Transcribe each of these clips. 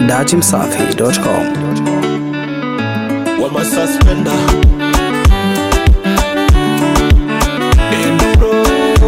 dachimsafi.com. Wama suspender Enduro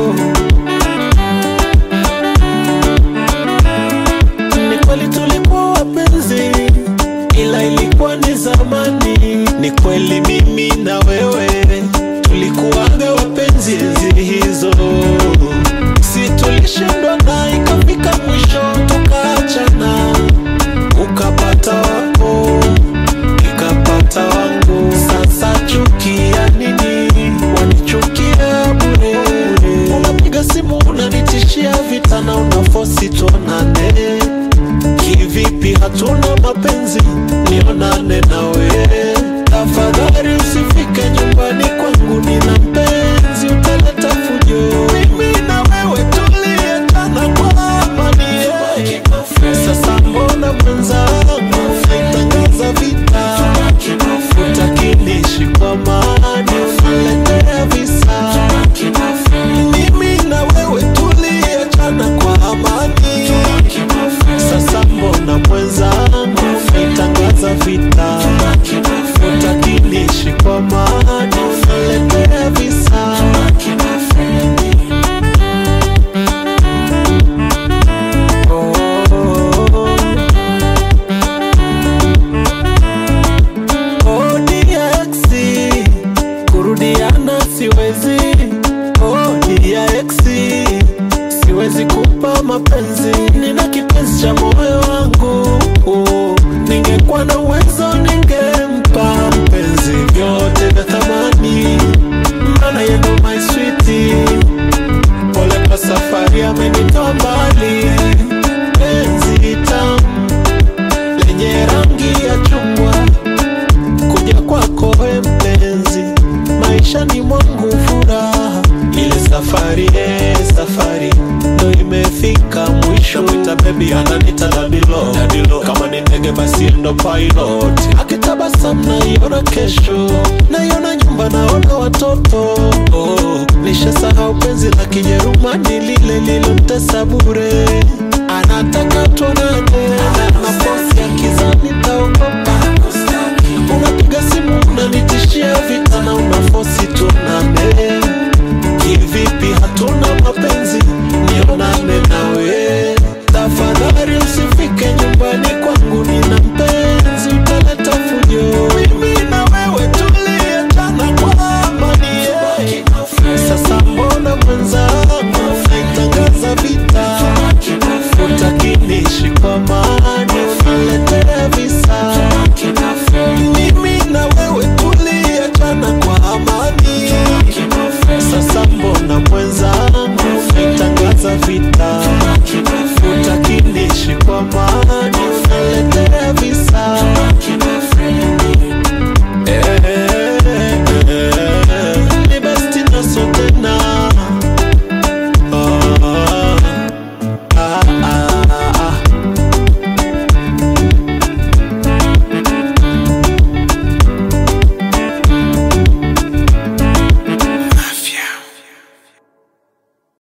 Ni kweli tulikuwa wapenzi Ila ilikuwa ni zamani Ni kweli mimi na wewe Tulikuwaga wapenzi enzi hizo Si tulishindwa na ikafika mwisho tukaachana Ukapata wako nikapata wangu. Sasa chukia nini? Wanichukia bure bure. Unapiga simu unanitishia vita na unafosi tuonane. Kivipi hatuna mapenzi? Nionane nawe tafadhali, usifike nyumbani kwangu, nina mpenzi, utaleta fujo. Mimi na wewe tuliendana kwa amani. Sasa mbona mwenzangu unaitangaza vita? Utakinishi kwa amani, unaletea visa. Mimi na wewe tuliachana kwa amani. Sasa mbona mwenzangu unaitangaza vita? Utakinishi kwa amani, unaletea visa. Oh, DX, kurudiana siwezi. Oh, DX, siwezi kupa mapenzi, nina kipenzi cha moyo wangu. Oh, ningekuwa na uwezo ningempa mpenzi vyote vya thamani, maana yeye ndo my sweetie. Pole kwa safari amenitoa mbali, penzi tamu lenye rangi ya chungwa kuja kwako we mpenzi, maisha ni mwangu furaha. Ile safari eh, safari ndo imefika mwisho. Mwita baby ananita dadilo, dadilo. Kama ni ndege basi ndo pilot. Akitabasamu naiona kesho, naiona nyumba, naona watoto. Oh, nishasahau penzi la Kijerumani lile lilomtesa bure. Anataka tuone